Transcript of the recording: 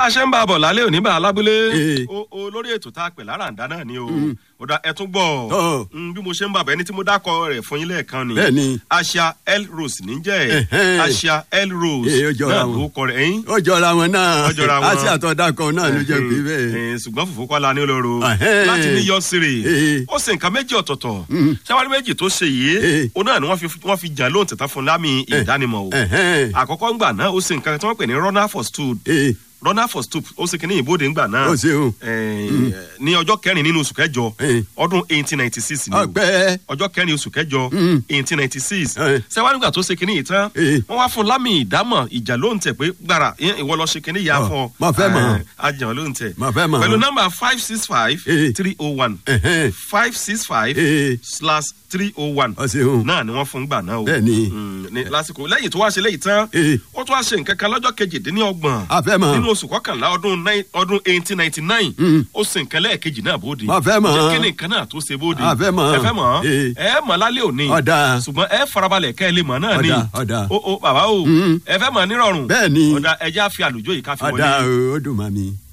a ṣe ń bá a bọ̀ lálẹ́ òní bá a lábúlé Eh. o o lórí ètò tá a pè láràǹdá náà ni o ó dá ẹ tún gbọ́ Tọ́. Mm, bí mo ṣe ń bàbá ẹni tí mo dákọ rẹ̀ fún yín lẹ́ẹ̀kan ni Bẹ́ẹ̀ni. asia l rose níjẹ́ Ẹ̀hẹ́n. asia l rose Eh, ó jọra náà wọn. ló kọ rẹ̀ ẹ̀yìn ó jọra wọn náà Ó jọra wọn. àti àtọ̀dàkọ̀ náà ló jẹ́ pé bẹ́ẹ̀. Eh, ṣùgbọ́n fùfú kọ́lá ní olóró Ẹ̀hẹ́n. láti ní yọ sírè Eh. ó sì nǹkan méjì ọ̀tọ̀ọ̀tọ̀ ṣáwárí méjì tó ṣe yìí Eh. ó náà ni wọ́n fi wọ́n fi jà lóhùn tẹ̀tà fún lámì ìdánimọ̀ o Ẹ̀hẹ́n. àkọ́kọ́ ńgbà náà ó sì nǹkan tí wọ́n pè ní runner for stool Eh, runner for stoop ó sì kíní ìbòde ńgbà náà ó ṣeun Eh, ní ọjọ́ kẹrin nínú oṣù kẹjọ Eh. ọdún eighteen ninety six ni o ọpẹ́ ọjọ́ kẹrin oṣù kẹjọ Mm. eighteen ninety six Eh. sẹ́wọ́n nígbà tó ṣe kínní yìí tán Eh. wọ́n wá fún lámì ìdámọ̀ ìjà ló ń tẹ̀ pé gbàrà ìyẹn ìwọ lọ ṣe kínní yà Ọ, fún ọ mo fẹ́ mọ̀. ajàn ló ń tẹ̀ Mo fẹ́ mọ̀. pẹ̀lú nọ́mbà five six five Eh. three oh one Ẹ̀hẹ́n. five six five Eh. slash three oh one ó ṣeun náà ni wọ́n fún gbà náà o Bẹ́ẹ̀ni. Mm, ní lásìkò lẹ́yìn tó wá ṣe léyìí tán Eh. ó tún wá ṣe nǹkan kan lọ́jọ́ kejìdínlọ́gbọ̀n a fẹ́ mọ̀ nínú oṣù kọkànlá ọdún nine- ọdún eighteen ninety nine Mm. ó sì nǹkan lẹ́ẹ̀kejì náà bóde Mo fẹ́ mọ̀. Jẹ́ kí ni nǹkan náà tó ṣe bóde A fẹ́ mọ̀. ẹ fẹ́ mọ̀ Eh. ẹ mọ̀ lálẹ́ òní Ọ̀dà. ṣùgbọ́n ẹ farabalẹ̀ kẹ́ ẹ lè mọ̀ náà ni Ọ̀dà, ọ̀dà. o o bàbá o Mm. ẹ fẹ́ mọ̀ nírọ̀rùn Bẹ́ẹ̀ni. ọ̀dà ẹ jẹ́ àfi àlùjọ yìí ká fi ọ̀dà wọlé. ó dùn mọ́ mi.